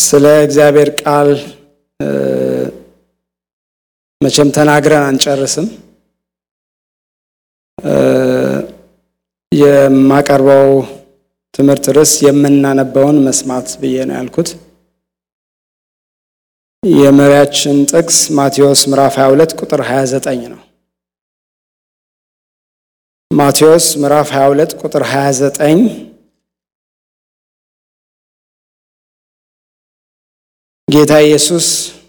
ስለ እግዚአብሔር ቃል መቼም ተናግረን አንጨርስም። የማቀርበው ትምህርት ርዕስ የምናነበውን መስማት ብዬ ነው ያልኩት። የመሪያችን ጥቅስ ማቴዎስ ምዕራፍ 22 ቁጥር 29 ነው። ማቴዎስ ምዕራፍ 22 ቁጥር 29 ጌታ ኢየሱስ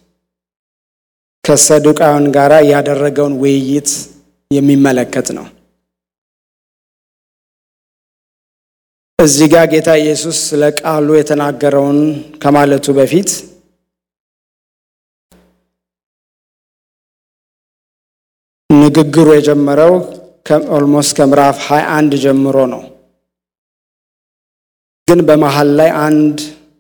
ከሰዱቃውያን ጋር ያደረገውን ውይይት የሚመለከት ነው። እዚህ ጋር ጌታ ኢየሱስ ስለ ቃሉ የተናገረውን ከማለቱ በፊት ንግግሩ የጀመረው ኦልሞስት ከምዕራፍ 21 ጀምሮ ነው። ግን በመሃል ላይ አንድ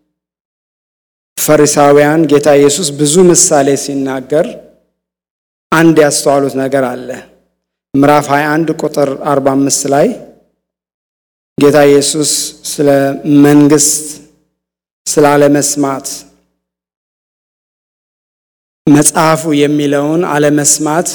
ፈሪሳውያን ጌታ ኢየሱስ ብዙ ምሳሌ ሲናገር አንድ ያስተዋሉት ነገር አለ። ምዕራፍ 21 ቁጥር 45 ላይ ጌታ ኢየሱስ ስለ መንግስት፣ ስለ አለመስማት መጽሐፉ የሚለውን አለመስማት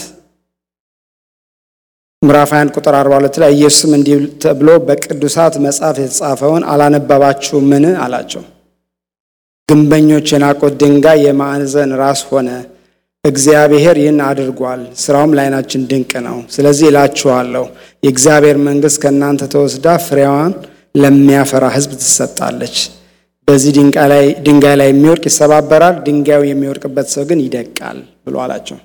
ምዕራፍ 21 ቁጥር 42 ላይ ኢየሱስም እንዲህ ተብሎ በቅዱሳት መጽሐፍ የተጻፈውን አላነባባችሁምን አላቸው። ግንበኞች የናቁት ድንጋይ የማዕዘን ራስ ሆነ። እግዚአብሔር ይህን አድርጓል፣ ስራውም ለዓይናችን ድንቅ ነው። ስለዚህ እላችኋለሁ የእግዚአብሔር መንግሥት ከእናንተ ተወስዳ ፍሬዋን ለሚያፈራ ሕዝብ ትሰጣለች። በዚህ ድንጋይ ላይ የሚወድቅ ይሰባበራል፣ ድንጋዩ የሚወድቅበት ሰው ግን ይደቃል ብሎ አላቸው።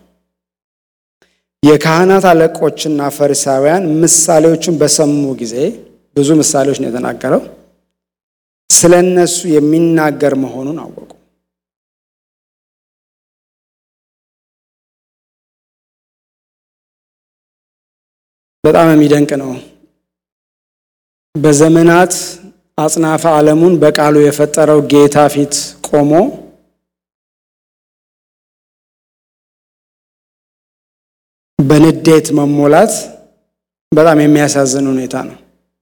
የካህናት አለቆችና ፈሪሳውያን ምሳሌዎቹን በሰሙ ጊዜ ብዙ ምሳሌዎች ነው የተናገረው ስለ እነሱ የሚናገር መሆኑን አወቁ። በጣም የሚደንቅ ነው። በዘመናት አጽናፈ ዓለሙን በቃሉ የፈጠረው ጌታ ፊት ቆሞ በንዴት መሞላት በጣም የሚያሳዝን ሁኔታ ነው።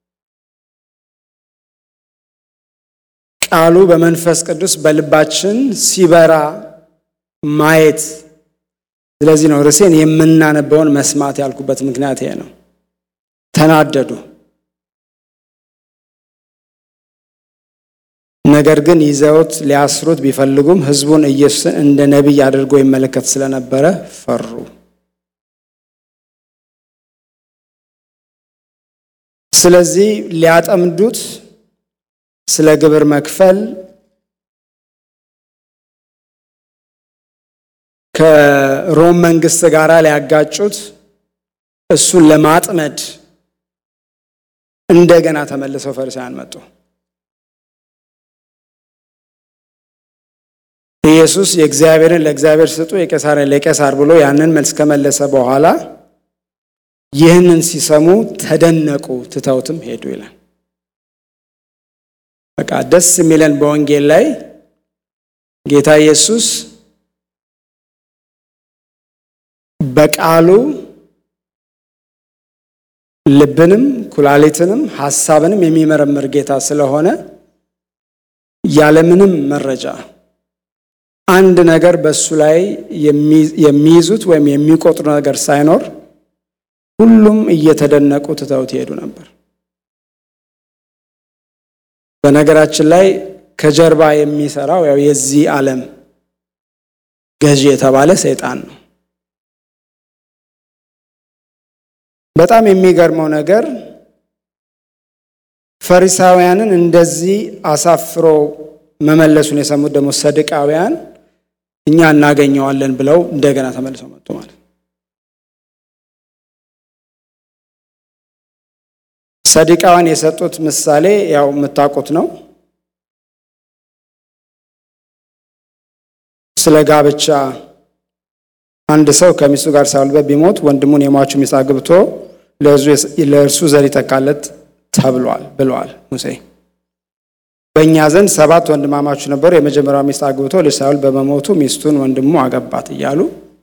ቃሉ በመንፈስ ቅዱስ በልባችን ሲበራ ማየት። ስለዚህ ነው ርዕሴን የምናነበውን መስማት ያልኩበት ምክንያት ይሄ ነው። ተናደዱ። ነገር ግን ይዘውት ሊያስሩት ቢፈልጉም ሕዝቡን ኢየሱስን እንደ ነቢይ አድርጎ ይመለከት ስለነበረ ፈሩ። ስለዚህ ሊያጠምዱት ስለ ግብር መክፈል ከሮም መንግስት ጋር ሊያጋጩት እሱን ለማጥመድ እንደገና ተመልሰው ፈሪሳውያን መጡ። ኢየሱስ የእግዚአብሔርን ለእግዚአብሔር ስጡ፣ የቄሳርን ለቄሳር ብሎ ያንን መልስ ከመለሰ በኋላ ይህንን ሲሰሙ ተደነቁ፣ ትተውትም ሄዱ ይላል። በቃ ደስ የሚለን በወንጌል ላይ ጌታ ኢየሱስ በቃሉ ልብንም ኩላሊትንም ሐሳብንም የሚመረምር ጌታ ስለሆነ ያለምንም መረጃ አንድ ነገር በእሱ ላይ የሚይዙት ወይም የሚቆጥሩ ነገር ሳይኖር ሁሉም እየተደነቁ ትተውት ይሄዱ ነበር። በነገራችን ላይ ከጀርባ የሚሰራው ያው የዚህ ዓለም ገዢ የተባለ ሰይጣን ነው። በጣም የሚገርመው ነገር ፈሪሳውያንን እንደዚህ አሳፍሮ መመለሱን የሰሙት ደግሞ ሰድቃውያን እኛ እናገኘዋለን ብለው እንደገና ተመልሰው መጡ ማለት ሰዲቃውያን የሰጡት ምሳሌ ያው የምታውቁት ነው። ስለ ጋብቻ አንድ ሰው ከሚስቱ ጋር ሳይወልድ ቢሞት ወንድሙን የሟቹ ሚስት አግብቶ ለእርሱ ዘር ይተካለት ተብሏል ብለዋል ሙሴ። በእኛ ዘንድ ሰባት ወንድማማቾች ነበሩ። የመጀመሪያው ሚስት አግብቶ ልጅ ሳይወልድ በመሞቱ ሚስቱን ወንድሙ አገባት እያሉ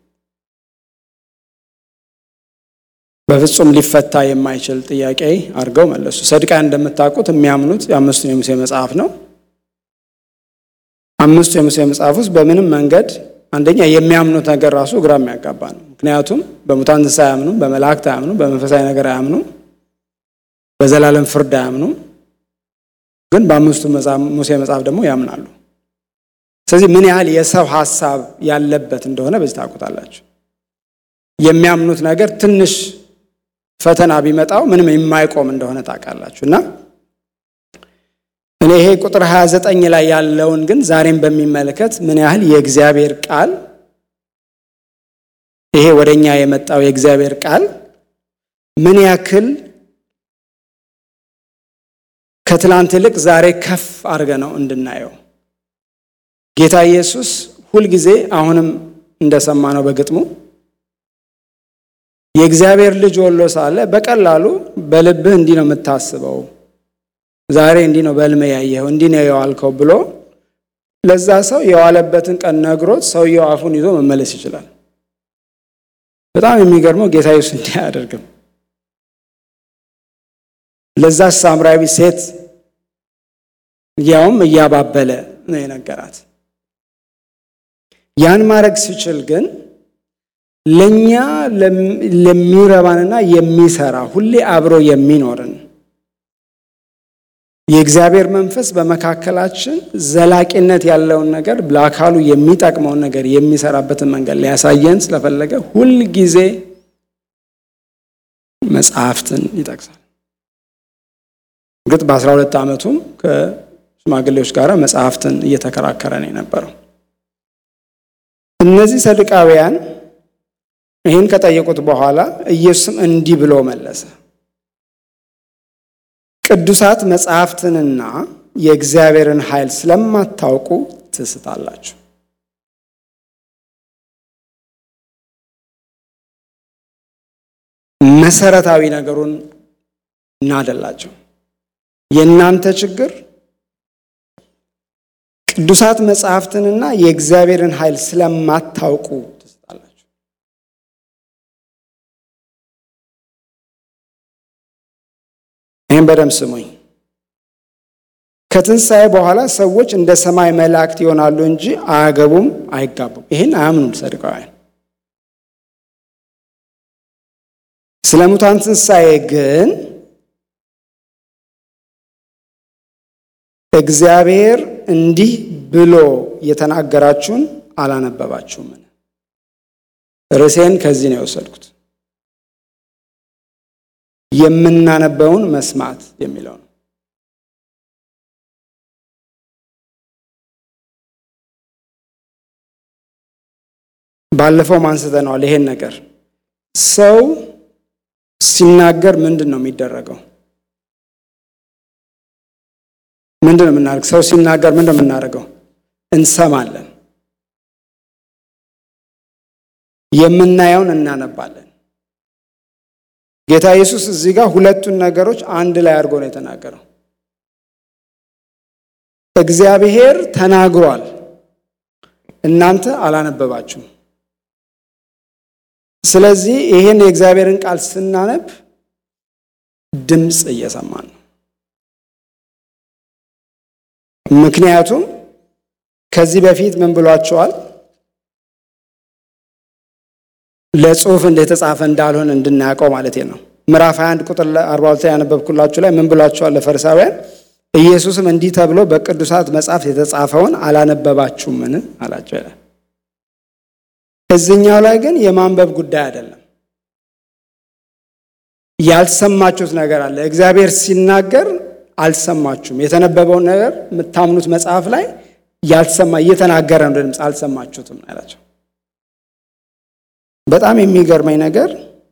በፍጹም ሊፈታ የማይችል ጥያቄ አድርገው መለሱ። ሰድቃን እንደምታውቁት የሚያምኑት የአምስቱን የሙሴ መጽሐፍ ነው። አምስቱ የሙሴ መጽሐፍ ውስጥ በምንም መንገድ አንደኛ የሚያምኑት ነገር ራሱ ግራ የሚያጋባ ነው። ምክንያቱም በሙታን ትንሣኤ አያምኑም፣ በመላእክት አያምኑም፣ በመንፈሳዊ ነገር አያምኑም፣ በዘላለም ፍርድ አያምኑም። ግን በአምስቱ ሙሴ መጽሐፍ ደግሞ ያምናሉ። ስለዚህ ምን ያህል የሰው ሀሳብ ያለበት እንደሆነ በዚህ ታውቁታላችሁ። የሚያምኑት ነገር ትንሽ ፈተና ቢመጣው ምንም የማይቆም እንደሆነ ታውቃላችሁ። እና እኔ ይሄ ቁጥር 29 ላይ ያለውን ግን ዛሬም በሚመለከት ምን ያህል የእግዚአብሔር ቃል ይሄ ወደኛ የመጣው የእግዚአብሔር ቃል ምን ያክል ከትላንት ይልቅ ዛሬ ከፍ አድርገ ነው እንድናየው ጌታ ኢየሱስ ሁልጊዜ አሁንም እንደሰማነው በግጥሙ የእግዚአብሔር ልጅ ወሎ ሳለ በቀላሉ በልብህ እንዲህ ነው የምታስበው፣ ዛሬ እንዲህ ነው በሕልም ያየኸው፣ እንዲህ ነው የዋልከው ብሎ ለዛ ሰው የዋለበትን ቀን ነግሮት ሰውየው አፉን ይዞ መመለስ ይችላል። በጣም የሚገርመው ጌታ ኢየሱስ እንዲህ አያደርግም። ለዛ ሳምራዊ ሴት ያውም እያባበለ ነው የነገራት። ያን ማድረግ ሲችል ግን ለኛ ለሚረባንና የሚሰራ ሁሌ አብሮ የሚኖርን የእግዚአብሔር መንፈስ በመካከላችን ዘላቂነት ያለውን ነገር ለአካሉ የሚጠቅመውን ነገር የሚሰራበትን መንገድ ሊያሳየን ስለፈለገ ሁል ጊዜ መጽሐፍትን ይጠቅሳል። እርግጥ በአስራ ሁለት ዓመቱም ከሽማግሌዎች ጋር መጽሐፍትን እየተከራከረ ነው የነበረው። እነዚህ ሰዱቃውያን ይህን ከጠየቁት በኋላ ኢየሱስም እንዲህ ብሎ መለሰ። ቅዱሳት መጽሐፍትንና የእግዚአብሔርን ኃይል ስለማታውቁ ትስታላችሁ። መሰረታዊ ነገሩን እናደላቸው። የእናንተ ችግር ቅዱሳት መጽሐፍትንና የእግዚአብሔርን ኃይል ስለማታውቁ ትስታላችሁ። ይህም በደንብ ስሙኝ። ከትንሣኤ በኋላ ሰዎች እንደ ሰማይ መላእክት ይሆናሉ እንጂ አያገቡም፣ አይጋቡም። ይህን አያምኑም ሰዱቃውያን። ስለ ሙታን ትንሣኤ ግን እግዚአብሔር እንዲህ ብሎ የተናገራችሁን አላነበባችሁምን? ርዕሴን ከዚህ ነው የወሰድኩት። የምናነበውን መስማት የሚለው ነው። ባለፈው አንስተነዋል ይሄን ነገር። ሰው ሲናገር ምንድን ነው የሚደረገው? ምንድን ነው የምናደርገው? ሰው ሲናገር ምንድን ነው የምናደርገው? እንሰማለን። የምናየውን እናነባለን። ጌታ ኢየሱስ እዚህ ጋር ሁለቱን ነገሮች አንድ ላይ አድርጎ ነው የተናገረው። እግዚአብሔር ተናግሯል፣ እናንተ አላነበባችሁም። ስለዚህ ይህን የእግዚአብሔርን ቃል ስናነብ ድምፅ እየሰማን ነው። ምክንያቱም ከዚህ በፊት ምን ብሏቸዋል? ለጽሁፍ እንደተጻፈ እንዳልሆነ እንድናያውቀው ማለት ነው። ምዕራፍ 21 ቁጥር 42 ያነበብኩላችሁ ላይ ምን ብሏቸዋል ለፈሪሳውያን? ኢየሱስም እንዲህ ተብሎ በቅዱሳት መጽሐፍ የተጻፈውን አላነበባችሁምን አላቸው ይላል። እዚኛው ላይ ግን የማንበብ ጉዳይ አይደለም። ያልሰማችሁት ነገር አለ። እግዚአብሔር ሲናገር አልሰማችሁም። የተነበበውን ነገር የምታምኑት መጽሐፍ ላይ ያልሰማ እየተናገረ ነው ድምፅ አልሰማችሁትም አላቸው። በጣም የሚገርመኝ ነገር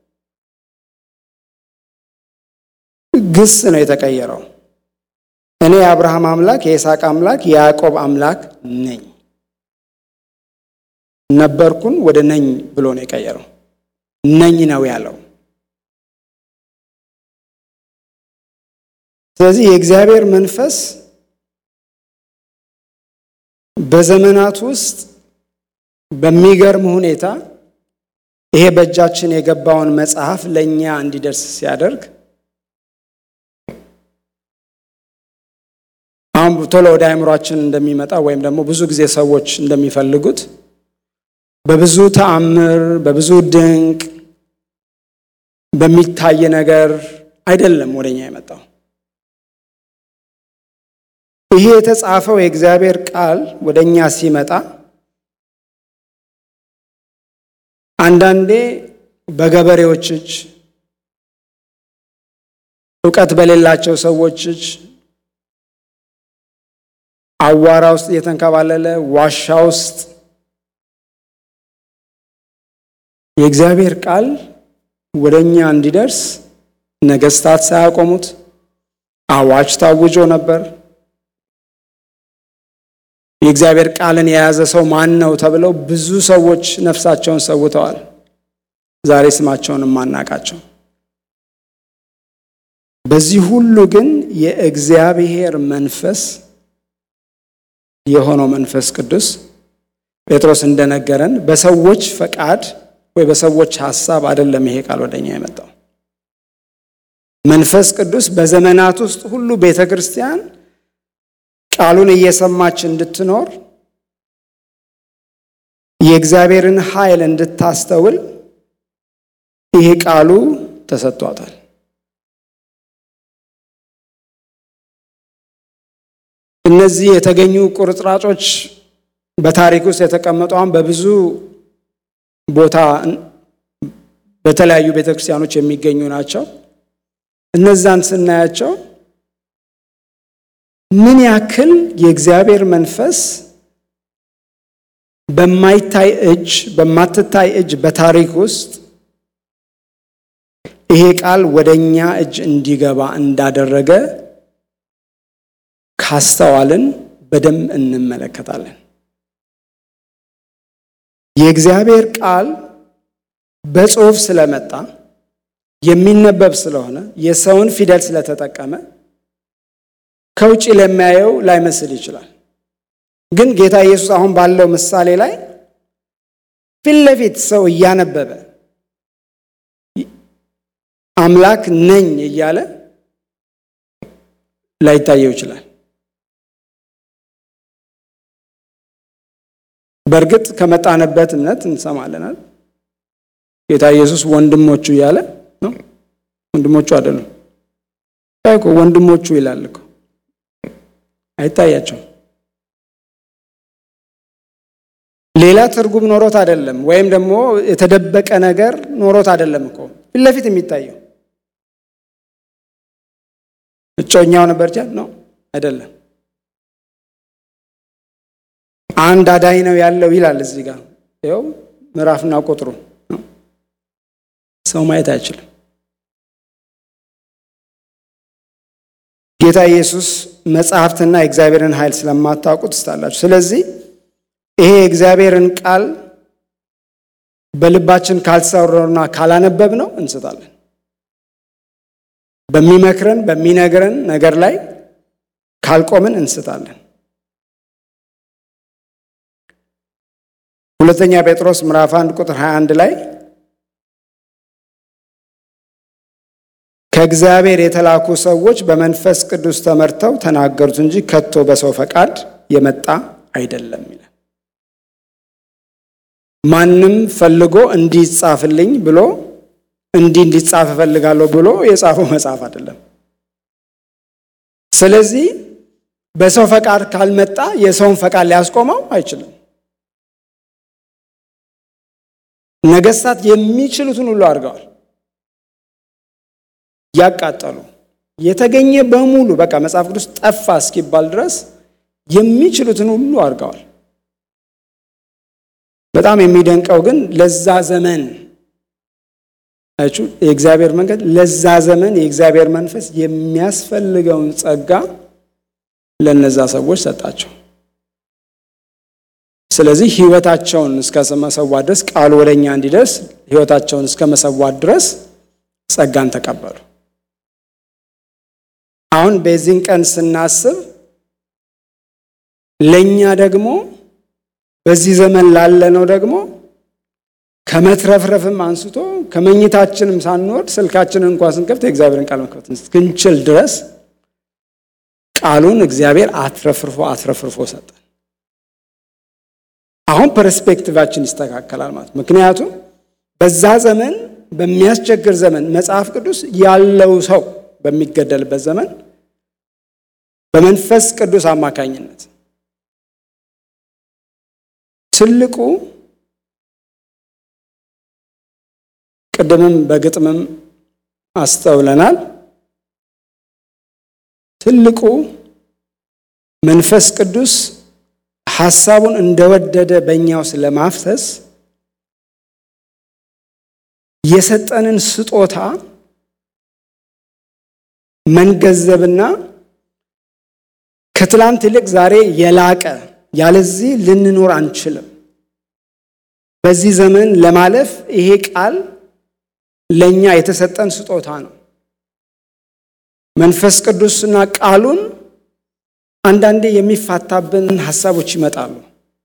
ግስ ነው የተቀየረው። እኔ የአብርሃም አምላክ የይስሐቅ አምላክ የያዕቆብ አምላክ ነኝ ነበርኩን ወደ ነኝ ብሎ ነው የቀየረው። ነኝ ነው ያለው። ስለዚህ የእግዚአብሔር መንፈስ በዘመናት ውስጥ በሚገርም ሁኔታ ይሄ በእጃችን የገባውን መጽሐፍ ለእኛ እንዲደርስ ሲያደርግ አሁን ቶሎ ወደ አእምሯችን እንደሚመጣ ወይም ደግሞ ብዙ ጊዜ ሰዎች እንደሚፈልጉት በብዙ ተአምር፣ በብዙ ድንቅ በሚታይ ነገር አይደለም ወደኛ የመጣው። ይሄ የተጻፈው የእግዚአብሔር ቃል ወደኛ ሲመጣ አንዳንዴ በገበሬዎች እጅ፣ እውቀት በሌላቸው ሰዎች እጅ አዋራ ውስጥ እየተንከባለለ ዋሻ ውስጥ የእግዚአብሔር ቃል ወደ እኛ እንዲደርስ ነገስታት ሳያቆሙት አዋጅ ታውጆ ነበር። የእግዚአብሔር ቃልን የያዘ ሰው ማን ነው ተብለው ብዙ ሰዎች ነፍሳቸውን ሰውተዋል። ዛሬ ስማቸውን የማናቃቸው። በዚህ ሁሉ ግን የእግዚአብሔር መንፈስ የሆነው መንፈስ ቅዱስ ጴጥሮስ እንደነገረን በሰዎች ፈቃድ ወይ በሰዎች ሐሳብ አይደለም ይሄ ቃል ወደኛ የመጣው። መንፈስ ቅዱስ በዘመናት ውስጥ ሁሉ ቤተ ክርስቲያን ቃሉን እየሰማች እንድትኖር የእግዚአብሔርን ኃይል እንድታስተውል ይሄ ቃሉ ተሰጥቷታል። እነዚህ የተገኙ ቁርጥራጮች በታሪክ ውስጥ የተቀመጡ አሁን በብዙ ቦታ በተለያዩ ቤተክርስቲያኖች የሚገኙ ናቸው። እነዛን ስናያቸው ምን ያክል የእግዚአብሔር መንፈስ በማይታይ እጅ በማትታይ እጅ በታሪክ ውስጥ ይሄ ቃል ወደ እኛ እጅ እንዲገባ እንዳደረገ ካስተዋልን በደንብ እንመለከታለን። የእግዚአብሔር ቃል በጽሑፍ ስለመጣ የሚነበብ ስለሆነ የሰውን ፊደል ስለተጠቀመ ከውጭ ለሚያየው ላይመስል ይችላል። ግን ጌታ ኢየሱስ አሁን ባለው ምሳሌ ላይ ፊት ለፊት ሰው እያነበበ አምላክ ነኝ እያለ ላይታየው ይችላል። በእርግጥ ከመጣንበት እምነት እንሰማለናል። ጌታ ኢየሱስ ወንድሞቹ እያለ ነው። ወንድሞቹ አይደሉም እኮ ወንድሞቹ ይላል እኮ አይታያቸውም። ሌላ ትርጉም ኖሮት አይደለም፣ ወይም ደግሞ የተደበቀ ነገር ኖሮት አይደለም እኮ ፊት ለፊት የሚታየው እጮኛው ነበር ነው አይደለም። አንድ አዳኝ ነው ያለው ይላል እዚህ ጋር ይኸው ምዕራፍና ቁጥሩ ሰው ማየት አይችልም። ጌታ ኢየሱስ መጽሐፍትና የእግዚአብሔርን ኃይል ስለማታውቁ ትስታላችሁ። ስለዚህ ይሄ የእግዚአብሔርን ቃል በልባችን ካልሰራውና ካላነበብ ነው እንስታለን። በሚመክረን በሚነግረን ነገር ላይ ካልቆምን እንስታለን። ሁለተኛ ጴጥሮስ ምዕራፍ 1 ቁጥር 21 ላይ ከእግዚአብሔር የተላኩ ሰዎች በመንፈስ ቅዱስ ተመርተው ተናገሩት እንጂ ከቶ በሰው ፈቃድ የመጣ አይደለም ይላል። ማንም ፈልጎ እንዲጻፍልኝ ብሎ እንዲህ እንዲጻፍ እፈልጋለሁ ብሎ የጻፈው መጽሐፍ አይደለም። ስለዚህ በሰው ፈቃድ ካልመጣ የሰውን ፈቃድ ሊያስቆመው አይችልም። ነገስታት የሚችሉትን ሁሉ አድርገዋል። ያቃጠሉ የተገኘ በሙሉ በቃ መጽሐፍ ቅዱስ ጠፋ እስኪባል ድረስ የሚችሉትን ሁሉ አድርገዋል። በጣም የሚደንቀው ግን ለዛ ዘመን የእግዚአብሔር መንገድ ለዛ ዘመን የእግዚአብሔር መንፈስ የሚያስፈልገውን ጸጋ ለነዛ ሰዎች ሰጣቸው። ስለዚህ ሕይወታቸውን እስከ መሰዋት ድረስ ቃሉ ወደኛ እንዲደርስ ሕይወታቸውን እስከ መሰዋት ድረስ ጸጋን ተቀበሉ። አሁን በዚህን ቀን ስናስብ ለእኛ ደግሞ በዚህ ዘመን ላለነው ደግሞ ከመትረፍረፍም አንስቶ ከመኝታችንም ሳንወድ ስልካችንን እንኳን ስንከፍት የእግዚአብሔርን ቃል መክፈት እስክንችል ድረስ ቃሉን እግዚአብሔር አትረፍርፎ አትረፍርፎ ሰጠን። አሁን ፐርስፔክቲቫችን ይስተካከላል ማለት ምክንያቱም በዛ ዘመን በሚያስቸግር ዘመን መጽሐፍ ቅዱስ ያለው ሰው በሚገደልበት ዘመን በመንፈስ ቅዱስ አማካኝነት ትልቁ ቅድምም በግጥምም አስተውለናል። ትልቁ መንፈስ ቅዱስ ሐሳቡን እንደወደደ በእኛው ስለማፍሰስ የሰጠንን ስጦታ መንገዘብና ከትላንት ይልቅ ዛሬ የላቀ ያለዚህ ልንኖር አንችልም። በዚህ ዘመን ለማለፍ ይሄ ቃል ለእኛ የተሰጠን ስጦታ ነው። መንፈስ ቅዱስና ቃሉን አንዳንዴ የሚፋታብን ሀሳቦች ይመጣሉ።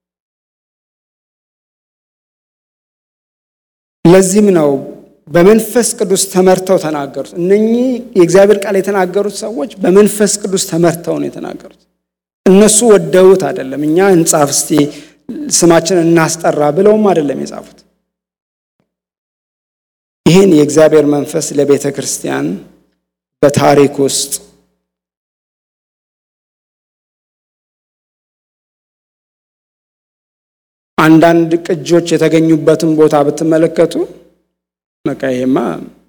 ለዚህም ነው በመንፈስ ቅዱስ ተመርተው ተናገሩት። እነኚህ የእግዚአብሔር ቃል የተናገሩት ሰዎች በመንፈስ ቅዱስ ተመርተው ነው የተናገሩት። እነሱ ወደውት አይደለም። እኛ እንጻፍ እስቲ ስማችን እናስጠራ ብለውም አይደለም የጻፉት። ይህን የእግዚአብሔር መንፈስ ለቤተ ክርስቲያን በታሪክ ውስጥ አንዳንድ ቅጆች የተገኙበትን ቦታ ብትመለከቱ በቃ ይሄማ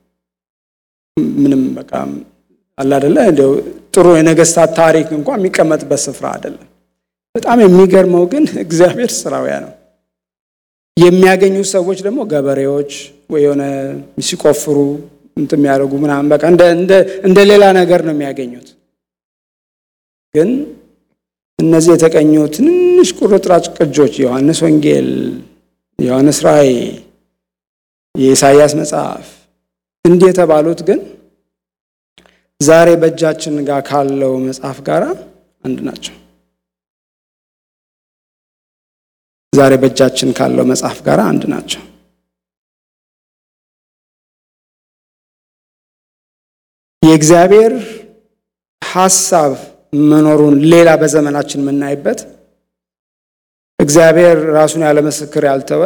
ምንም በቃ አለ አይደለ እንደው ጥሩ የነገስታት ታሪክ እንኳን የሚቀመጥበት ስፍራ አይደለም። በጣም የሚገርመው ግን እግዚአብሔር ስራውያ ነው። የሚያገኙ ሰዎች ደግሞ ገበሬዎች ወይ የሆነ ሲቆፍሩ እንትን የሚያደርጉ ምናምን በቃ እንደ ሌላ ነገር ነው የሚያገኙት። ግን እነዚህ የተቀኙ ትንንሽ ቁርጥራጭ ቅጆች የዮሐንስ ወንጌል፣ የዮሐንስ ራእይ፣ የኢሳይያስ መጽሐፍ እንዲህ የተባሉት ግን ዛሬ በእጃችን ጋር ካለው መጽሐፍ ጋር አንድ ናቸው። ዛሬ በእጃችን ካለው መጽሐፍ ጋር አንድ ናቸው። የእግዚአብሔር ሐሳብ መኖሩን ሌላ በዘመናችን የምናይበት እግዚአብሔር ራሱን ያለ ምስክር ያልተወ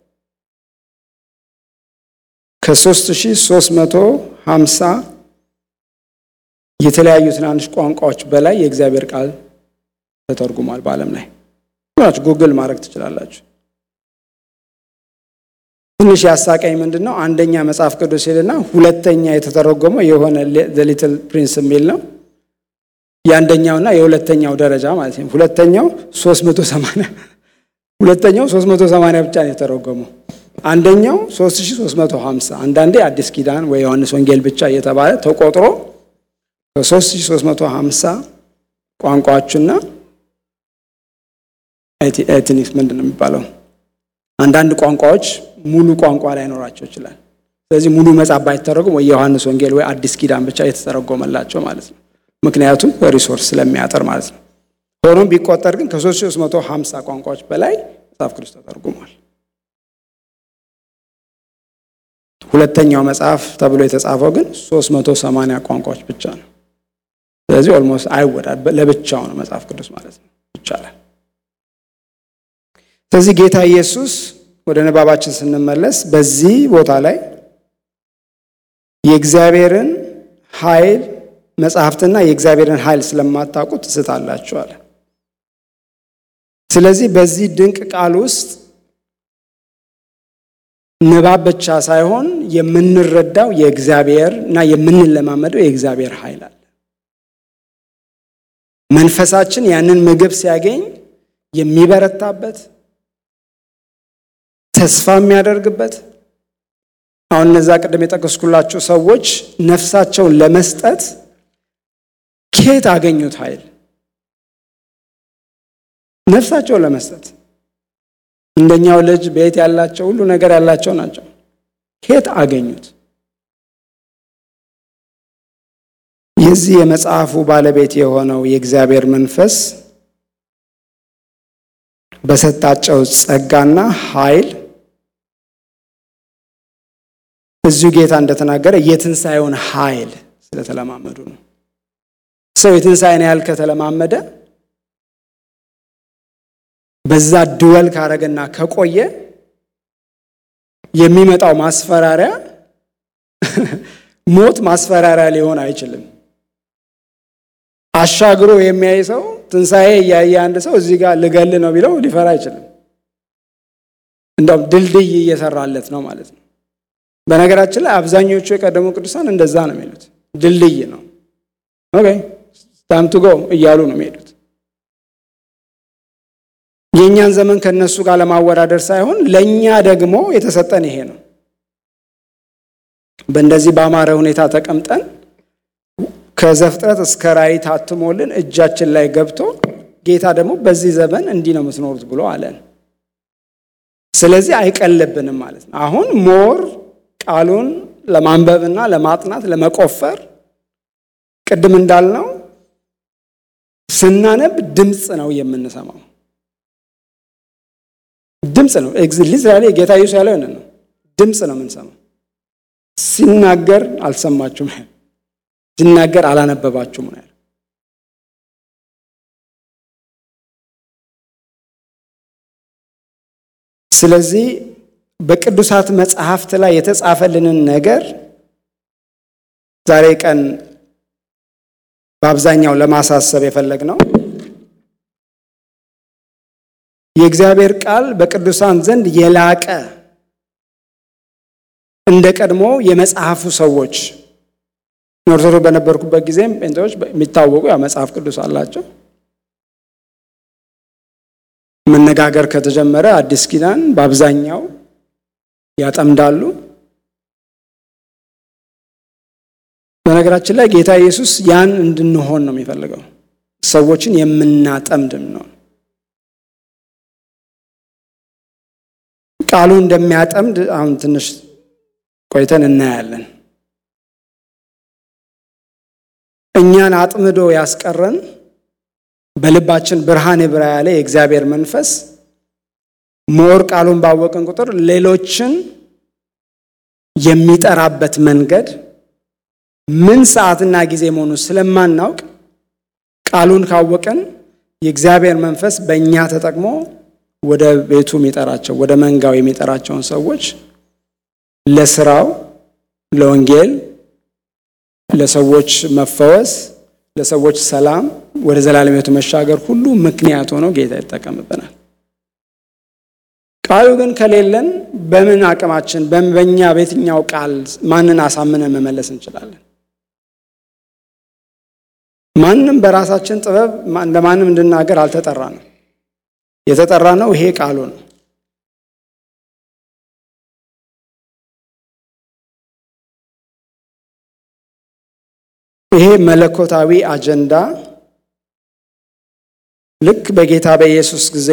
ከ3350 የተለያዩ ትናንሽ ቋንቋዎች በላይ የእግዚአብሔር ቃል ተተርጉሟል በዓለም ላይ ሁላችሁ ጉግል ማድረግ ትችላላችሁ። ትንሽ ያሳቀኝ ምንድን ነው? አንደኛ መጽሐፍ ቅዱስ ሄድና ሁለተኛ የተተረጎመው የሆነ ሊትል ፕሪንስ የሚል ነው። የአንደኛውና የሁለተኛው ደረጃ ማለት ነው። ሁለተኛው 380 ሁለተኛው 380 ብቻ ነው የተረጎመው። አንደኛው 3350 አንዳንዴ አዲስ ኪዳን ወይ ዮሐንስ ወንጌል ብቻ እየተባለ ተቆጥሮ ከ3350 ቋንቋዎችና ኤትኒክስ ምንድን ነው የሚባለው? አንዳንድ ቋንቋዎች ሙሉ ቋንቋ ላይኖራቸው ይችላል። ስለዚህ ሙሉ መጽሐፍ ባይተረጉም ወይ የዮሐንስ ወንጌል ወይ አዲስ ኪዳን ብቻ የተተረጎመላቸው ማለት ነው። ምክንያቱም ሪሶርስ ስለሚያጠር ማለት ነው። ሆኖም ቢቆጠር ግን ከ3350 ቋንቋዎች በላይ መጽሐፍ ቅዱስ ተተርጉሟል። ሁለተኛው መጽሐፍ ተብሎ የተጻፈው ግን 380 ቋንቋዎች ብቻ ነው። ስለዚህ ኦልሞስት አይወዳድ ለብቻው ነው መጽሐፍ ቅዱስ ማለት ነው ይቻላል። ስለዚህ ጌታ ኢየሱስ ወደ ንባባችን ስንመለስ በዚህ ቦታ ላይ የእግዚአብሔርን ኃይል መጽሐፍትና የእግዚአብሔርን ኃይል ስለማታውቁ ትስታላችሁ አለ። ስለዚህ በዚህ ድንቅ ቃል ውስጥ ንባብ ብቻ ሳይሆን የምንረዳው የእግዚአብሔር እና የምንለማመደው የእግዚአብሔር ኃይል አለ። መንፈሳችን ያንን ምግብ ሲያገኝ የሚበረታበት ተስፋ የሚያደርግበት አሁን እነዛ ቅድም የጠቀስኩላቸው ሰዎች ነፍሳቸውን ለመስጠት ከየት አገኙት ኃይል? ነፍሳቸውን ለመስጠት እንደኛው ልጅ ቤት ያላቸው ሁሉ ነገር ያላቸው ናቸው። ከየት አገኙት? የዚህ የመጽሐፉ ባለቤት የሆነው የእግዚአብሔር መንፈስ በሰጣቸው ጸጋና ኃይል እዚሁ ጌታ እንደተናገረ የትንሣኤውን ኃይል ስለተለማመዱ ነው። ሰው የትንሣኤን ያህል ከተለማመደ በዛ ድወል ካረገና ከቆየ የሚመጣው ማስፈራሪያ ሞት ማስፈራሪያ ሊሆን አይችልም። አሻግሮ የሚያይ ሰው ትንሣኤ እያየ አንድ ሰው እዚህ ጋር ልገል ነው ቢለው ሊፈራ አይችልም። እንደውም ድልድይ እየሰራለት ነው ማለት ነው። በነገራችን ላይ አብዛኞቹ የቀደሙ ቅዱሳን እንደዛ ነው የሚሉት። ድልድይ ነው ኦኬ ታይም ቱ ጎ እያሉ ነው የሚሄዱት። የእኛን ዘመን ከነሱ ጋር ለማወዳደር ሳይሆን ለእኛ ደግሞ የተሰጠን ይሄ ነው። በእንደዚህ በአማረ ሁኔታ ተቀምጠን ከዘፍጥረት እስከ ራእይ ታትሞልን እጃችን ላይ ገብቶ ጌታ ደግሞ በዚህ ዘመን እንዲህ ነው የምትኖሩት ብሎ አለን። ስለዚህ አይቀልብንም ማለት ነው። አሁን ሞር ቃሉን ለማንበብና ለማጥናት ለመቆፈር ቅድም እንዳልነው ስናነብ ድምፅ ነው የምንሰማው። ድምፅ ነው ሊትራሊ ጌታ ኢየሱስ ያለው ነው። ድምፅ ነው የምንሰማው። ሲናገር አልሰማችሁም፣ ሲናገር አላነበባችሁም ነው ያለው። ስለዚህ በቅዱሳት መጽሐፍት ላይ የተጻፈልንን ነገር ዛሬ ቀን በአብዛኛው ለማሳሰብ የፈለግነው የእግዚአብሔር ቃል በቅዱሳን ዘንድ የላቀ እንደ ቀድሞ የመጽሐፉ ሰዎች ኦርቶዶክስ በነበርኩበት ጊዜም ጴንጤዎች የሚታወቁ ያ መጽሐፍ ቅዱስ አላቸው። መነጋገር ከተጀመረ አዲስ ኪዳን በአብዛኛው ያጠምዳሉ። በነገራችን ላይ ጌታ ኢየሱስ ያን እንድንሆን ነው የሚፈልገው፣ ሰዎችን የምናጠምድ ነው። ቃሉ እንደሚያጠምድ አሁን ትንሽ ቆይተን እናያለን። እኛን አጥምዶ ያስቀረን በልባችን ብርሃን ይብራ ያለ የእግዚአብሔር መንፈስ ሞር ቃሉን ባወቅን ቁጥር ሌሎችን የሚጠራበት መንገድ ምን ሰዓትና ጊዜ መሆኑ ስለማናውቅ ቃሉን ካወቅን የእግዚአብሔር መንፈስ በእኛ ተጠቅሞ ወደ ቤቱ የሚጠራቸው ወደ መንጋው የሚጠራቸውን ሰዎች ለስራው፣ ለወንጌል፣ ለሰዎች መፈወስ፣ ለሰዎች ሰላም፣ ወደ ዘላለም ሕይወት መሻገር ሁሉ ምክንያት ሆኖ ጌታ ይጠቀምብናል። ቃሉ ግን ከሌለን በምን አቅማችን በእኛ በየትኛው ቃል ማንን አሳምነን መመለስ እንችላለን? ማንም በራሳችን ጥበብ ለማንም እንድናገር አልተጠራ ነው። የተጠራ ነው ይሄ ቃሉ ነው። ይሄ መለኮታዊ አጀንዳ ልክ በጌታ በኢየሱስ ጊዜ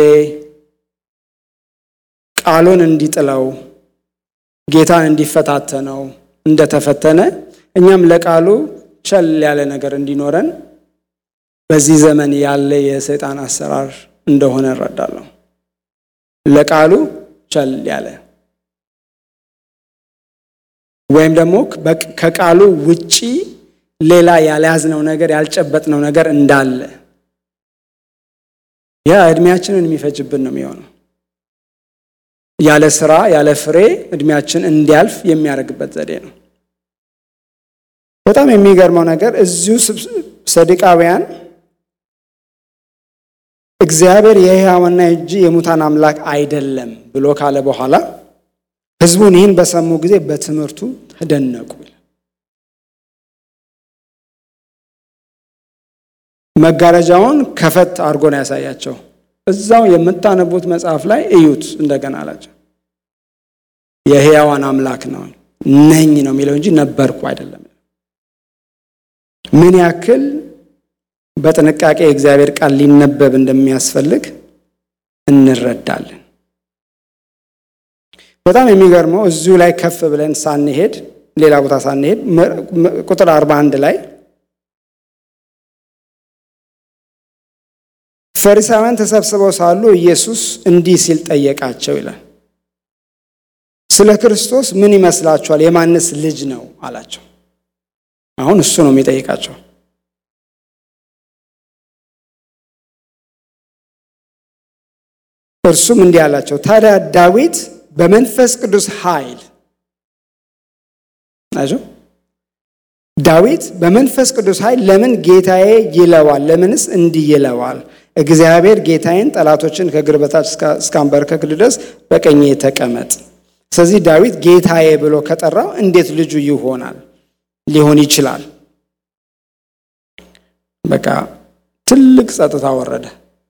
ቃሉን እንዲጥለው ጌታን እንዲፈታተነው እንደተፈተነ እኛም ለቃሉ ቸል ያለ ነገር እንዲኖረን በዚህ ዘመን ያለ የሰይጣን አሰራር እንደሆነ እረዳለሁ። ለቃሉ ቸል ያለ ወይም ደግሞ ከቃሉ ውጪ ሌላ ያልያዝነው ነገር ያልጨበጥነው ነገር እንዳለ ያ እድሜያችንን የሚፈጅብን ነው የሚሆነው። ያለ ስራ ያለ ፍሬ እድሜያችን እንዲያልፍ የሚያደርግበት ዘዴ ነው። በጣም የሚገርመው ነገር እዚሁ ሰዱቃውያን እግዚአብሔር የሕያዋንና እንጂ የሙታን አምላክ አይደለም ብሎ ካለ በኋላ ሕዝቡን ይህን በሰሙ ጊዜ በትምህርቱ ተደነቁ። መጋረጃውን ከፈት አድርጎ ነው ያሳያቸው። እዛው የምታነቡት መጽሐፍ ላይ እዩት እንደገና አላቸው። የሕያዋን አምላክ ነው ነኝ ነው የሚለው እንጂ ነበርኩ አይደለም። ምን ያክል በጥንቃቄ የእግዚአብሔር ቃል ሊነበብ እንደሚያስፈልግ እንረዳለን። በጣም የሚገርመው እዚሁ ላይ ከፍ ብለን ሳንሄድ ሌላ ቦታ ሳንሄድ ቁጥር 41 ላይ ፈሪሳውያን ተሰብስበው ሳሉ ኢየሱስ እንዲህ ሲል ጠየቃቸው ይላል። ስለ ክርስቶስ ምን ይመስላችኋል? የማንስ ልጅ ነው አላቸው። አሁን እሱ ነው የሚጠይቃቸው። እርሱም እንዲህ አላቸው፣ ታዲያ ዳዊት በመንፈስ ቅዱስ ኃይል ናቸው ዳዊት በመንፈስ ቅዱስ ኃይል ለምን ጌታዬ ይለዋል? ለምንስ እንዲህ ይለዋል? እግዚአብሔር ጌታዬን ጠላቶችን ከእግር በታች እስካንበርከክ ድረስ በቀኜ ተቀመጥ። ስለዚህ ዳዊት ጌታዬ ብሎ ከጠራው እንዴት ልጁ ይሆናል ሊሆን ይችላል? በቃ ትልቅ ጸጥታ ወረደ።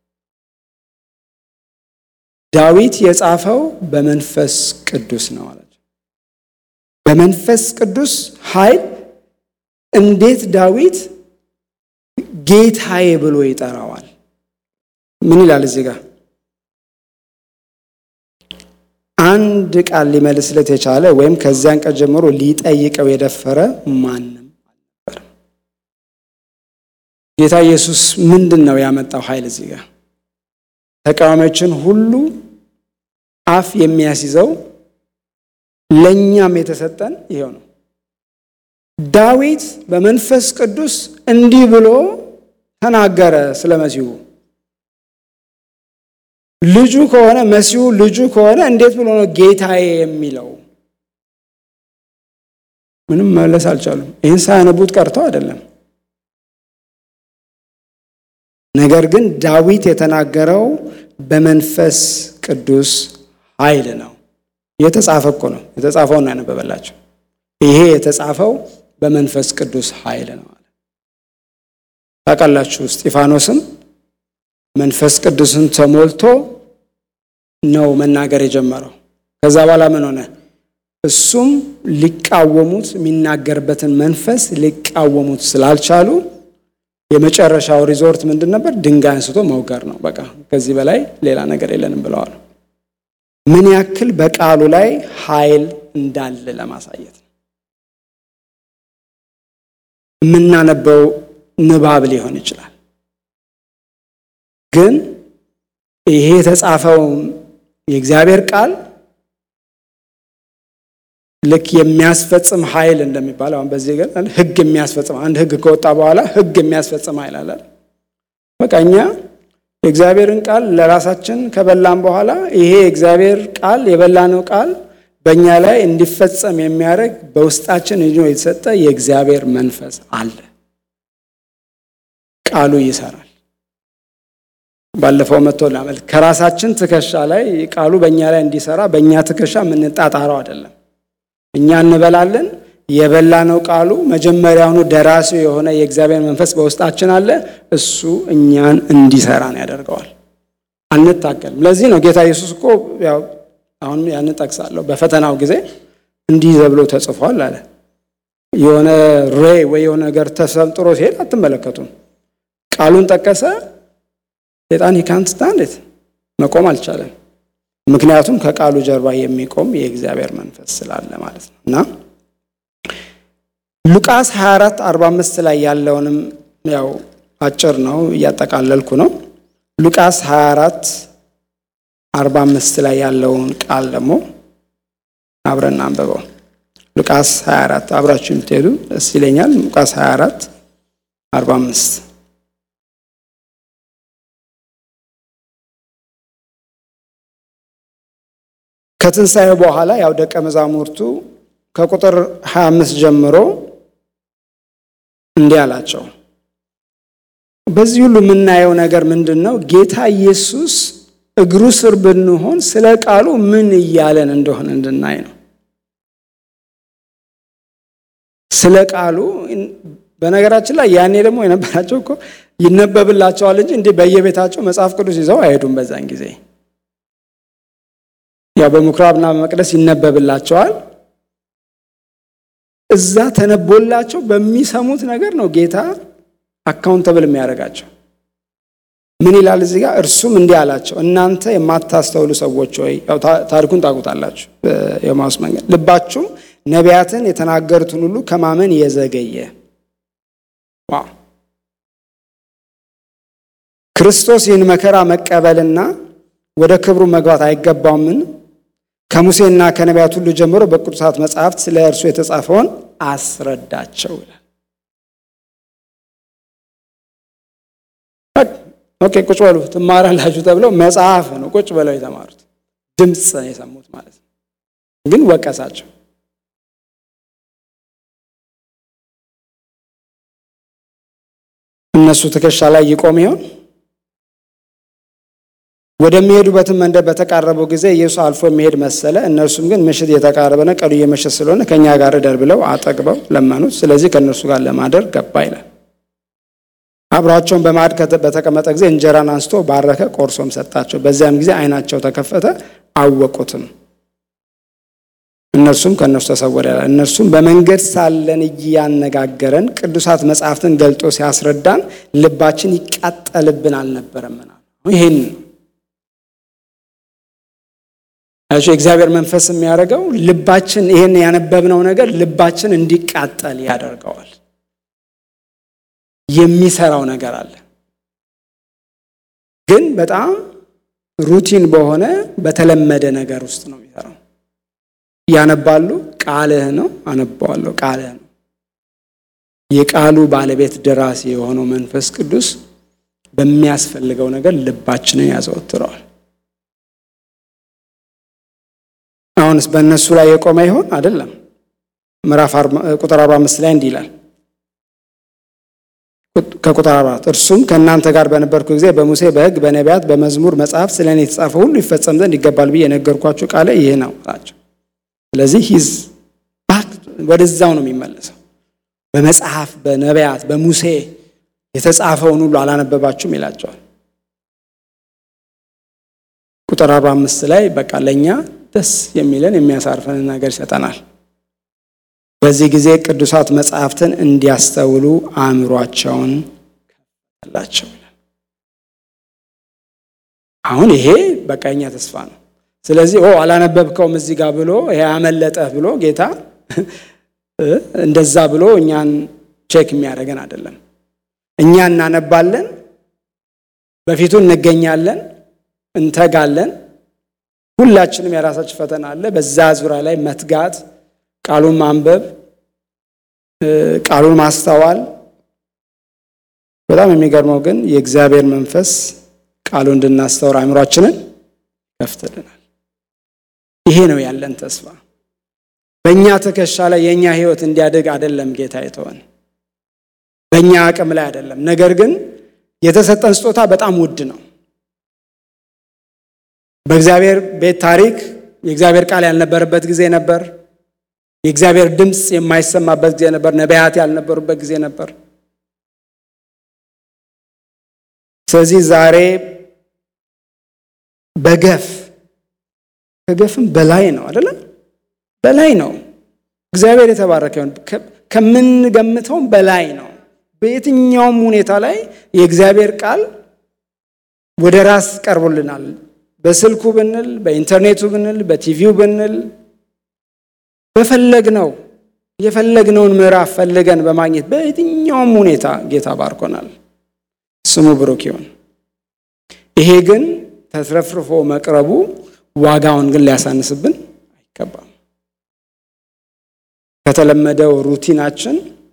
ዳዊት የጻፈው በመንፈስ ቅዱስ ነው አላቸው። በመንፈስ ቅዱስ ኃይል እንዴት ዳዊት ጌታዬ ብሎ ይጠራዋል? ምን ይላል እዚህ ጋር? አንድ ቃል ሊመልስለት የቻለ ወይም ከዚያን ቀን ጀምሮ ሊጠይቀው የደፈረ ማንም አልነበረም። ጌታ ኢየሱስ ምንድን ነው ያመጣው ኃይል እዚህ ጋር? ተቃዋሚዎችን ሁሉ አፍ የሚያስይዘው ለእኛም የተሰጠን ይሄው ነው። ዳዊት በመንፈስ ቅዱስ እንዲህ ብሎ ተናገረ ስለ መሲሁ። ልጁ ከሆነ መሲሁ ልጁ ከሆነ እንዴት ብሎ ነው ጌታዬ የሚለው? ምንም መለስ አልቻሉም። ይህን ሳያነቡት ቀርተው አይደለም። ነገር ግን ዳዊት የተናገረው በመንፈስ ቅዱስ ኃይል ነው። የተጻፈ እኮ ነው። የተጻፈውን ነው ያነበበላቸው። ይሄ የተጻፈው በመንፈስ ቅዱስ ኃይል ነው አለ። ታውቃላችሁ፣ እስጢፋኖስም መንፈስ ቅዱስን ተሞልቶ ነው መናገር የጀመረው። ከዛ በኋላ ምን ሆነ? እሱም ሊቃወሙት የሚናገርበትን መንፈስ ሊቃወሙት ስላልቻሉ የመጨረሻው ሪዞርት ምንድን ነበር? ድንጋይ አንስቶ መውገር ነው። በቃ ከዚህ በላይ ሌላ ነገር የለንም ብለዋል። ምን ያክል በቃሉ ላይ ኃይል እንዳለ ለማሳየት ነው። የምናነበው ንባብ ሊሆን ይችላል፣ ግን ይሄ የተጻፈው የእግዚአብሔር ቃል ልክ የሚያስፈጽም ኃይል እንደሚባለው አሁን በዚህ ገ ሕግ የሚያስፈጽም አንድ ሕግ ከወጣ በኋላ ሕግ የሚያስፈጽም ኃይል አለ። በቃ እኛ የእግዚአብሔርን ቃል ለራሳችን ከበላን በኋላ ይሄ የእግዚአብሔር ቃል የበላነው ቃል በእኛ ላይ እንዲፈጸም የሚያደርግ በውስጣችን ይዞ የተሰጠ የእግዚአብሔር መንፈስ አለ። ቃሉ ይሰራል። ባለፈው መጥቶ ላመልክ ከራሳችን ትከሻ ላይ ቃሉ በእኛ ላይ እንዲሰራ በእኛ ትከሻ የምንጣጣረው አይደለም። እኛ እንበላለን። የበላነው ቃሉ መጀመሪያውኑ ደራሲው የሆነ የእግዚአብሔር መንፈስ በውስጣችን አለ። እሱ እኛን እንዲሰራን ያደርገዋል። አንታገልም። ለዚህ ነው ጌታ ኢየሱስ እኮ ያው አሁን ያን ጠቅሳለሁ። በፈተናው ጊዜ እንዲህ ተብሎ ተጽፏል አለ። የሆነ ሬ ወይ የሆነ ነገር ተሰንጥሮ ሲሄድ አትመለከቱም። ቃሉን ጠቀሰ። ሴጣን ሂካንት ስታንድ መቆም አልቻለም። ምክንያቱም ከቃሉ ጀርባ የሚቆም የእግዚአብሔር መንፈስ ስላለ ማለት ነው። እና ሉቃስ 24 45 ላይ ያለውንም ያው አጭር ነው እያጠቃለልኩ ነው። ሉቃስ 24 45 ላይ ያለውን ቃል ደግሞ አብረን አንብበው። ሉቃስ 24 አብራችሁ የምትሄዱ ደስ ይለኛል። ሉቃስ 24 45 ከትንሣኤ በኋላ ያው ደቀ መዛሙርቱ ከቁጥር 25 ጀምሮ እንዲህ አላቸው። በዚህ ሁሉ የምናየው ነገር ምንድን ነው? ጌታ ኢየሱስ እግሩ ስር ብንሆን ስለ ቃሉ ምን እያለን እንደሆነ እንድናይ ነው። ስለ ቃሉ በነገራችን ላይ ያኔ ደግሞ የነበራቸው እኮ ይነበብላቸዋል እንጂ እንዲህ በየቤታቸው መጽሐፍ ቅዱስ ይዘው አይሄዱም። በዛን ጊዜ ያው በምኩራብና በመቅደስ ይነበብላቸዋል። እዛ ተነቦላቸው በሚሰሙት ነገር ነው ጌታ አካውንተብል የሚያደርጋቸው። ምን ይላል እዚህ ጋር? እርሱም እንዲህ አላቸው፣ እናንተ የማታስተውሉ ሰዎች ሆይ፣ ታሪኩን ታውቁታላችሁ። የኤማሁስ መንገድ ልባችሁም ነቢያትን የተናገሩትን ሁሉ ከማመን የዘገየ ክርስቶስ ይህን መከራ መቀበልና ወደ ክብሩ መግባት አይገባውምን? ከሙሴና ከነቢያት ሁሉ ጀምሮ በቅዱሳት መጽሐፍት ስለ እርሱ የተጻፈውን አስረዳቸው ይላል። ኦኬ ቁጭ በሉ ትማራላችሁ ተብለው መጽሐፍ ነው ቁጭ ብለው የተማሩት ድምፅ ነው የሰሙት ማለት ነው። ግን ወቀሳቸው። እነሱ ትከሻ ላይ ይቆም ይሆን? ወደሚሄዱበትም መንደር በተቃረበው ጊዜ ኢየሱስ አልፎ የሚሄድ መሰለ። እነርሱም ግን ምሽት እየተቃረበ ነው፣ ቀኑ እየመሸ ስለሆነ ከእኛ ጋር እደር ብለው አጠግበው ለመኑት። ስለዚህ ከእነርሱ ጋር ለማደር ገባ ይላል። አብሯቸውን በማዕድ በተቀመጠ ጊዜ እንጀራን አንስቶ ባረከ፣ ቆርሶም ሰጣቸው። በዚያም ጊዜ ዓይናቸው ተከፈተ፣ አወቁትም። እነርሱም ከእነርሱ ተሰወረ ይላል። እነርሱም በመንገድ ሳለን እያነጋገረን ቅዱሳት መጻሕፍትን ገልጦ ሲያስረዳን ልባችን ይቃጠልብን አልነበረምና ይህን ነው የእግዚአብሔር መንፈስ የሚያደርገው ልባችን ይህን ያነበብነው ነገር ልባችን እንዲቃጠል ያደርገዋል። የሚሰራው ነገር አለ። ግን በጣም ሩቲን በሆነ በተለመደ ነገር ውስጥ ነው የሚሰራው። ያነባሉ፣ ቃልህ ነው፣ አነባዋለሁ፣ ቃልህ ነው። የቃሉ ባለቤት ደራሲ የሆነው መንፈስ ቅዱስ በሚያስፈልገው ነገር ልባችንን ያዘወትረዋል። አሁንስ በእነሱ ላይ የቆመ ይሆን? አይደለም። ምዕራፍ ቁጥር 45 ላይ እንዲህ ይላል ከቁጥር አራት እርሱም ከእናንተ ጋር በነበርኩ ጊዜ በሙሴ በሕግ በነቢያት በመዝሙር መጽሐፍ ስለ እኔ የተጻፈ ሁሉ ይፈጸም ዘንድ ይገባል ብዬ የነገርኳችሁ ቃለ ይህ ነው አላቸው። ስለዚህ ሂዝ ባክ ወደዛው ነው የሚመለሰው። በመጽሐፍ በነቢያት በሙሴ የተጻፈውን ሁሉ አላነበባችሁም ይላቸዋል። ቁጥር አርባ አምስት ላይ በቃ ለእኛ ደስ የሚለን የሚያሳርፈንን ነገር ይሰጠናል። በዚህ ጊዜ ቅዱሳት መጽሐፍትን እንዲያስተውሉ አእምሯቸውን ከፈተላቸው ይላል። አሁን ይሄ በቃ የኛ ተስፋ ነው። ስለዚህ ኦ አላነበብከውም እዚህ ጋር ብሎ ይሄ አመለጠህ ብሎ ጌታ እንደዛ ብሎ እኛን ቼክ የሚያደርገን አይደለም። እኛ እናነባለን፣ በፊቱ እንገኛለን፣ እንተጋለን። ሁላችንም የራሳችን ፈተና አለ። በዛ ዙሪያ ላይ መትጋት ቃሉን ማንበብ ቃሉን ማስተዋል። በጣም የሚገርመው ግን የእግዚአብሔር መንፈስ ቃሉ እንድናስተውር አእምሯችንን ከፍትልናል። ይሄ ነው ያለን ተስፋ። በእኛ ትከሻ ላይ የእኛ ሕይወት እንዲያድግ አይደለም ጌታ የተወን፣ በእኛ አቅም ላይ አይደለም። ነገር ግን የተሰጠን ስጦታ በጣም ውድ ነው። በእግዚአብሔር ቤት ታሪክ የእግዚአብሔር ቃል ያልነበረበት ጊዜ ነበር። የእግዚአብሔር ድምፅ የማይሰማበት ጊዜ ነበር። ነቢያት ያልነበሩበት ጊዜ ነበር። ስለዚህ ዛሬ በገፍ ከገፍም በላይ ነው አይደለም፣ በላይ ነው። እግዚአብሔር የተባረከ ይሁን። ከምንገምተውም በላይ ነው። በየትኛውም ሁኔታ ላይ የእግዚአብሔር ቃል ወደ ራስ ቀርቦልናል። በስልኩ ብንል፣ በኢንተርኔቱ ብንል፣ በቲቪው ብንል በፈለግነው የፈለግነውን ምዕራፍ ፈልገን በማግኘት በየትኛውም ሁኔታ ጌታ ባርኮናል። ስሙ ብሩክ ይሁን። ይሄ ግን ተትረፍርፎ መቅረቡ ዋጋውን ግን ሊያሳንስብን አይገባም። ከተለመደው ሩቲናችን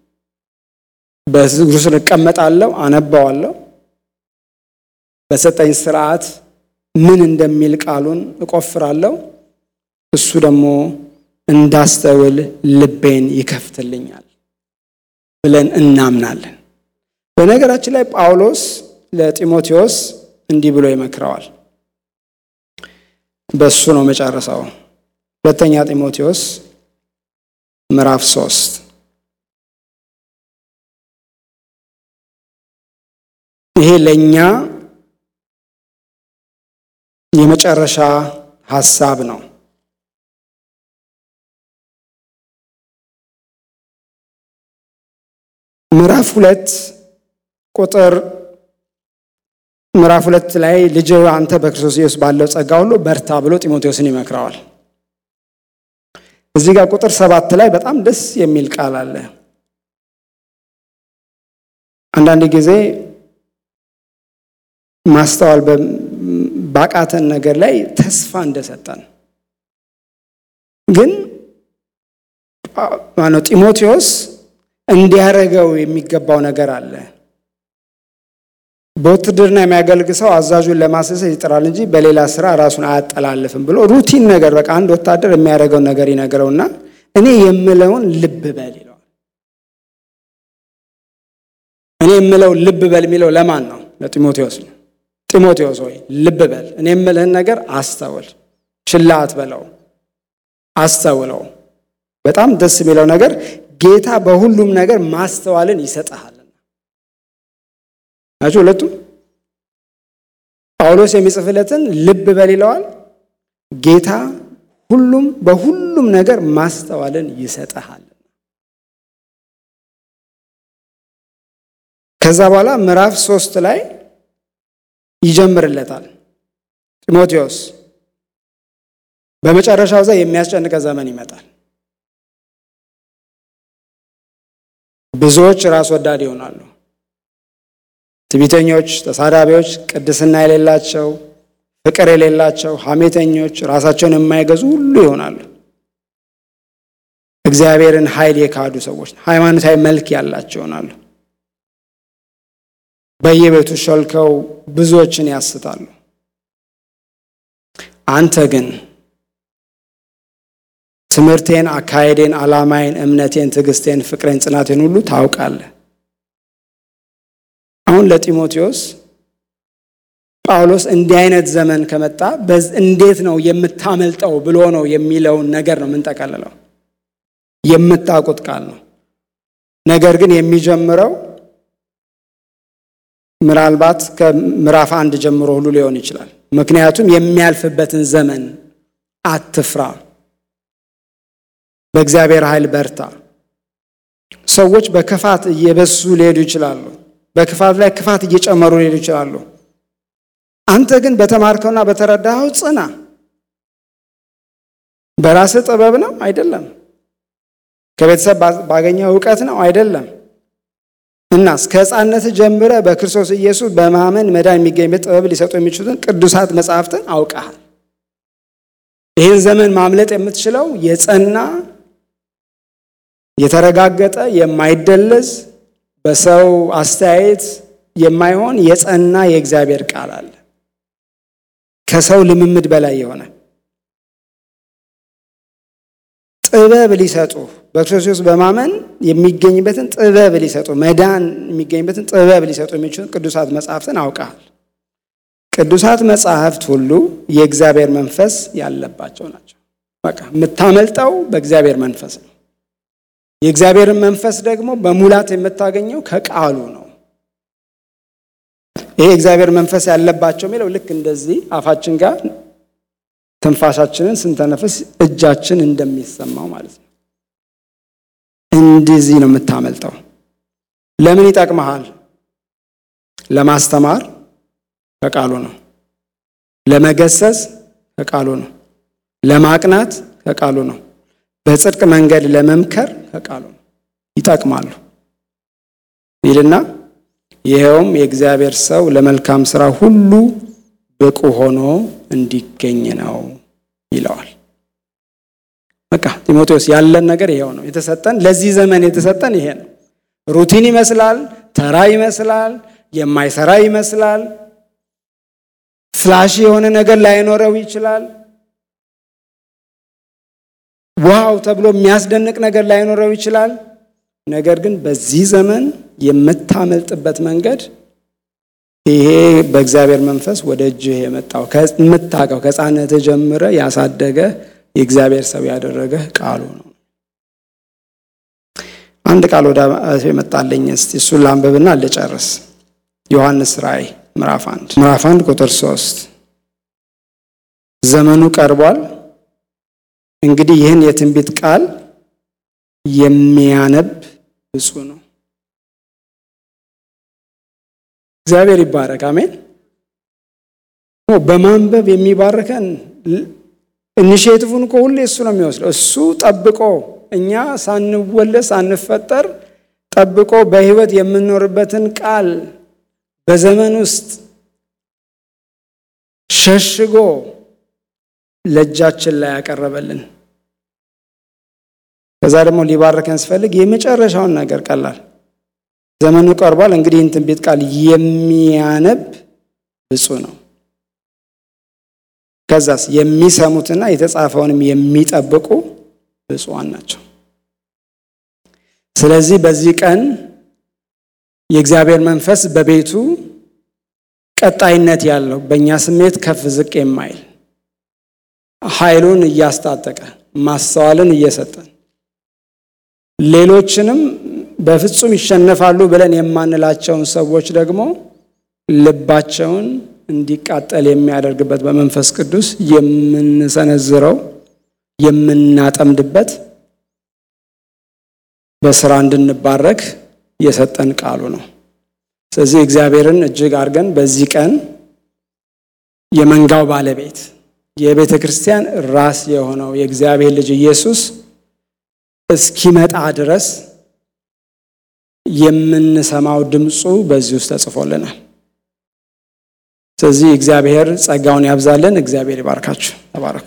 በእግሩ ስር እቀመጣለሁ፣ አነባዋለሁ፣ በሰጠኝ ስርዓት ምን እንደሚል ቃሉን እቆፍራለሁ። እሱ ደግሞ እንዳስተውል ልቤን ይከፍትልኛል ብለን እናምናለን። በነገራችን ላይ ጳውሎስ ለጢሞቴዎስ እንዲህ ብሎ ይመክረዋል። በሱ ነው መጨረሻው። ሁለተኛ ጢሞቴዎስ ምዕራፍ ሶስት ይሄ ለእኛ የመጨረሻ ሀሳብ ነው። ምዕራፍ ሁለት ቁጥር ምዕራፍ ሁለት ላይ ልጅ አንተ በክርስቶስ ኢየሱስ ባለው ጸጋ ሁሉ በርታ ብሎ ጢሞቴዎስን ይመክረዋል። እዚህ ጋር ቁጥር ሰባት ላይ በጣም ደስ የሚል ቃል አለ። አንዳንድ ጊዜ ማስተዋል ባቃተን ነገር ላይ ተስፋ እንደሰጠን ግን ማነው ጢሞቴዎስ እንዲያደርገው የሚገባው ነገር አለ። በውትድርና የሚያገልግ ሰው አዛዡን ለማስደሰት ይጥራል እንጂ በሌላ ስራ ራሱን አያጠላልፍም ብሎ ሩቲን ነገር በቃ አንድ ወታደር የሚያደርገውን ነገር ይነግረውና እኔ የምለውን ልብ በል ይለዋል። እኔ የምለው ልብ በል የሚለው ለማን ነው? ለጢሞቴዎስ ነው። ጢሞቴዎስ ሆይ ልብ በል፣ እኔ የምልህን ነገር አስተውል፣ ችላ አትበለው፣ አስተውለው። በጣም ደስ የሚለው ነገር ጌታ በሁሉም ነገር ማስተዋልን ይሰጥሃልና ናቸው። ሁለቱም ጳውሎስ የሚጽፍለትን ልብ በል ይለዋል። ጌታ ሁሉም በሁሉም ነገር ማስተዋልን ይሰጥሃል። ከዛ በኋላ ምዕራፍ ሶስት ላይ ይጀምርለታል። ጢሞቴዎስ በመጨረሻው ዛ የሚያስጨንቀ ዘመን ይመጣል። ብዙዎች ራስ ወዳድ ይሆናሉ። ትዕቢተኞች፣ ተሳዳቢዎች፣ ቅድስና የሌላቸው፣ ፍቅር የሌላቸው፣ ሐሜተኞች፣ ራሳቸውን የማይገዙ ሁሉ ይሆናሉ። እግዚአብሔርን ኃይል የካዱ ሰዎች ሃይማኖታዊ መልክ ያላቸው ይሆናሉ። በየቤቱ ሾልከው ብዙዎችን ያስታሉ። አንተ ግን ትምህርቴን፣ አካሄዴን፣ ዓላማዬን፣ እምነቴን፣ ትዕግስቴን፣ ፍቅሬን፣ ጽናቴን ሁሉ ታውቃለህ። አሁን ለጢሞቴዎስ ጳውሎስ እንዲህ አይነት ዘመን ከመጣ እንዴት ነው የምታመልጠው ብሎ ነው የሚለውን ነገር ነው የምንጠቀልለው። የምታውቁት ቃል ነው። ነገር ግን የሚጀምረው ምናልባት ከምዕራፍ አንድ ጀምሮ ሁሉ ሊሆን ይችላል። ምክንያቱም የሚያልፍበትን ዘመን አትፍራ፣ በእግዚአብሔር ኃይል በርታ። ሰዎች በክፋት እየበሱ ሊሄዱ ይችላሉ። በክፋት ላይ ክፋት እየጨመሩ ሊሄዱ ይችላሉ። አንተ ግን በተማርከውና በተረዳኸው ጽና። በራስህ ጥበብ ነው አይደለም። ከቤተሰብ ባገኘው እውቀት ነው አይደለም። እናስ ከሕፃንነት ጀምረ በክርስቶስ ኢየሱስ በማመን መዳን የሚገኝበት ጥበብ ሊሰጡ የሚችሉትን ቅዱሳት መጽሐፍትን አውቀሃል። ይህን ዘመን ማምለጥ የምትችለው የጸና የተረጋገጠ የማይደለዝ በሰው አስተያየት የማይሆን የጸና የእግዚአብሔር ቃል አለ። ከሰው ልምምድ በላይ የሆነ ጥበብ ሊሰጡ በክርስቶስ በማመን የሚገኝበትን ጥበብ ሊሰጡ መዳን የሚገኝበትን ጥበብ ሊሰጡ የሚችሉ ቅዱሳት መጽሐፍትን አውቀሃል። ቅዱሳት መጽሐፍት ሁሉ የእግዚአብሔር መንፈስ ያለባቸው ናቸው። በቃ የምታመልጠው በእግዚአብሔር መንፈስ ነው። የእግዚአብሔርን መንፈስ ደግሞ በሙላት የምታገኘው ከቃሉ ነው። ይሄ የእግዚአብሔር መንፈስ ያለባቸው የሚለው ልክ እንደዚህ አፋችን ጋር ትንፋሻችንን ስንተነፍስ እጃችን እንደሚሰማው ማለት ነው። እንደዚህ ነው የምታመልጠው። ለምን ይጠቅመሃል? ለማስተማር ከቃሉ ነው። ለመገሰጽ ከቃሉ ነው። ለማቅናት ከቃሉ ነው። በጽድቅ መንገድ ለመምከር ከቃሉ ነው። ይጠቅማሉ ይልና ይኸውም የእግዚአብሔር ሰው ለመልካም ስራ ሁሉ ብቁ ሆኖ እንዲገኝ ነው ይለዋል። በቃ ጢሞቴዎስ ያለን ነገር ይሄው ነው የተሰጠን። ለዚህ ዘመን የተሰጠን ይሄ ነው። ሩቲን ይመስላል፣ ተራ ይመስላል፣ የማይሰራ ይመስላል፣ ፍላሽ የሆነ ነገር ላይኖረው ይችላል። ዋው ተብሎ የሚያስደንቅ ነገር ላይኖረው ይችላል። ነገር ግን በዚህ ዘመን የምታመልጥበት መንገድ ይሄ በእግዚአብሔር መንፈስ ወደ እጅህ የመጣው የምታውቀው ከሕፃንነት ጀምረ ያሳደገ የእግዚአብሔር ሰው ያደረገ ቃሉ ነው። አንድ ቃል ወደ የመጣለኝ እስቲ እሱን ላንብብና ልጨርስ። ዮሐንስ ራእይ ምዕራፍ አንድ ምዕራፍ አንድ ቁጥር ሶስት ዘመኑ ቀርቧል እንግዲህ ይህን የትንቢት ቃል የሚያነብ ብፁዕ ነው። እግዚአብሔር ይባረክ። አሜን። በማንበብ የሚባርከን ኢኒሼቲቭን እኮ ሁሌ እሱ ነው የሚወስደው። እሱ ጠብቆ እኛ ሳንወለድ ሳንፈጠር ጠብቆ በሕይወት የምንኖርበትን ቃል በዘመን ውስጥ ሸሽጎ ለእጃችን ላይ ያቀረበልን ከዛ ደግሞ ሊባርከን ሲፈልግ የመጨረሻውን ነገር ቀላል ዘመኑ ቀርቧል። እንግዲህ ይህን ትንቢት ቃል የሚያነብ ብፁዕ ነው። ከዛስ የሚሰሙትና የተጻፈውንም የሚጠብቁ ብፁዓን ናቸው። ስለዚህ በዚህ ቀን የእግዚአብሔር መንፈስ በቤቱ ቀጣይነት ያለው በእኛ ስሜት ከፍ ዝቅ የማይል ኃይሉን እያስታጠቀ ማስተዋልን እየሰጠን ሌሎችንም በፍጹም ይሸነፋሉ ብለን የማንላቸውን ሰዎች ደግሞ ልባቸውን እንዲቃጠል የሚያደርግበት በመንፈስ ቅዱስ የምንሰነዝረው የምናጠምድበት በስራ እንድንባረክ የሰጠን ቃሉ ነው። ስለዚህ እግዚአብሔርን እጅግ አድርገን በዚህ ቀን የመንጋው ባለቤት የቤተ ክርስቲያን ራስ የሆነው የእግዚአብሔር ልጅ ኢየሱስ እስኪመጣ ድረስ የምንሰማው ድምፁ በዚህ ውስጥ ተጽፎልናል። ስለዚህ እግዚአብሔር ጸጋውን ያብዛልን። እግዚአብሔር ይባርካችሁ። ተባረኩ።